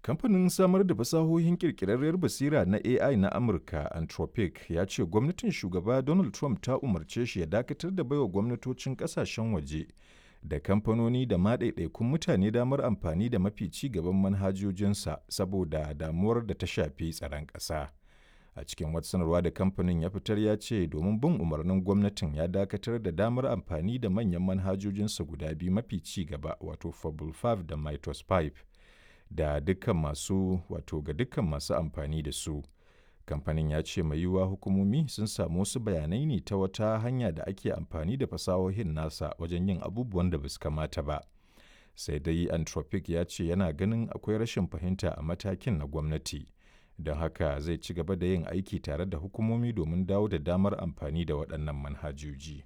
Kamfanin samar da fasahohin ƙirƙirarriyar basira na AI na Amurka, Anthropic, ya ce gwamnatin shugaba Donald Trump ta umarce shi ya dakatar da baiwa gwamnatocin ƙasashen waje da kamfanoni da ma ɗaiɗaikun mutane damar amfani da mafi ci gaban manhajojinsa saboda damuwar da ta shafi tsaron ƙasa. A cikin wata sanarwa da kamfanin ya fitar ya ce domin bin umarnin gwamnatin ya dakatar da damar amfani da manyan manhajojinsa guda biyu mafi ci gaba wato Fable 5 da Mythos 5 da dukkan masu wato ga dukkan masu amfani da su. Kamfanin ya ce mai yiwuwa hukumomi sun samu wasu bayanai ne ta wata hanya da ake amfani da fasahohin nasa wajen yin abubuwan da ba su kamata ba. Sai dai Anthropic ya ce yana ganin akwai rashin fahimta a matakin na gwamnati. Don haka zai ci gaba da yin aiki tare da hukumomi domin dawo da damar amfani da waɗannan manhajoji.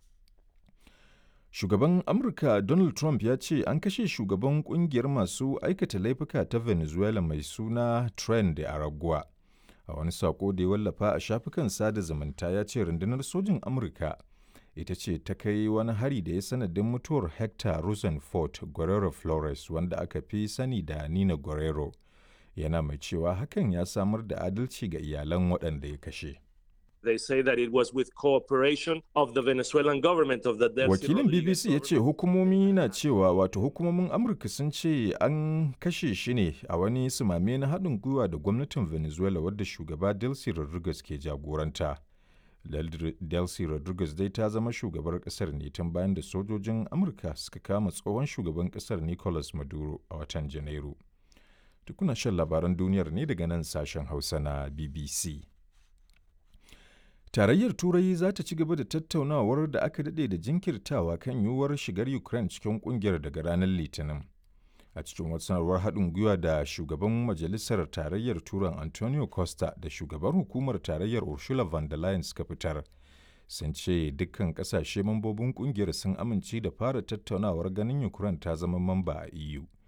Shugaban Amurka Donald Trump ya ce an kashe shugaban kungiyar masu aikata laifuka ta Venezuela mai suna Tren de Aragua. A wani sako da ya wallafa a shafukan sada zumunta ya ce rundunar sojin Amurka ita ce ta kai wani hari da ya sanadin mutuwar Hector Rosenfort Guerrero Flores wanda aka fi sani da Nina Guerrero. Yana mai cewa hakan ya samar da adalci ga iyalan waɗanda ya kashe. They say that it was with cooperation of the Venezuelan government of the Delcy Wakilin Rodriguez BBC ya ce hukumomi na cewa wato hukumomin Amurka sun ce an kashe shi ne a wani sumame na haɗin gwiwa da gwamnatin Venezuela wadda shugaba Delcy Rodriguez ke jagoranta. Del- Delcy Rodriguez dai ta zama shugabar ƙasar ne tun bayan da sojojin Amurka suka kama tsohon shugaban ƙasar Nicolas Maduro a watan Janairu. Tukuna shan labaran duniyar ne daga nan sashen Hausa na BBC. Tarayyar Turai za ta ci gaba da tattaunawar da aka daɗe da jinkirtawa kan yiwuwar shigar Ukraine cikin ƙungiyar daga ranar Litinin. A cikin wata sanarwar haɗin gwiwa da shugaban Majalisar Tarayyar Turan Antonio Costa da shugaban hukumar Tarayyar Ursula von der Leyen suka fitar. Sun ce dukkan ƙasashe mambobin ƙungiyar sun amince da fara tattaunawar ganin Ukraine ta zama mamba a EU.